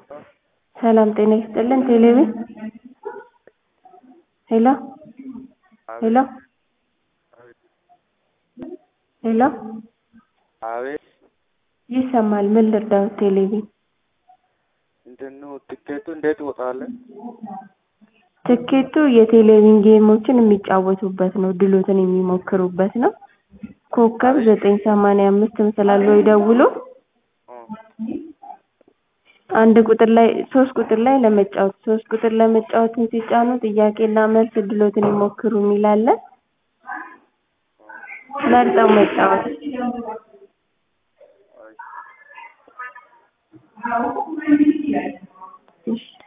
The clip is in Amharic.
ሰላም ጤና ይስጥልን ቴሌብር ሄሎ ሄሎ ሄሎ አቤት ይሰማል ምን ልርዳዎት ቴሌብር እንትን ነው ትኬቱ እንዴት ይወጣል? ትኬቱ የቴሌቪዥን ጌሞችን የሚጫወቱበት ነው ድሎትን የሚሞክሩበት ነው ኮከብ ዘጠኝ ሰማንያ አምስት ምስላል ብለው ይደውሉ አንድ ቁጥር ላይ ሶስት ቁጥር ላይ ለመጫወት ሶስት ቁጥር ለመጫወትን ሲጫኑ ጥያቄና መልስ እድልዎትን ይሞክሩ የሚል አለ መርጠው መጫወት እሺ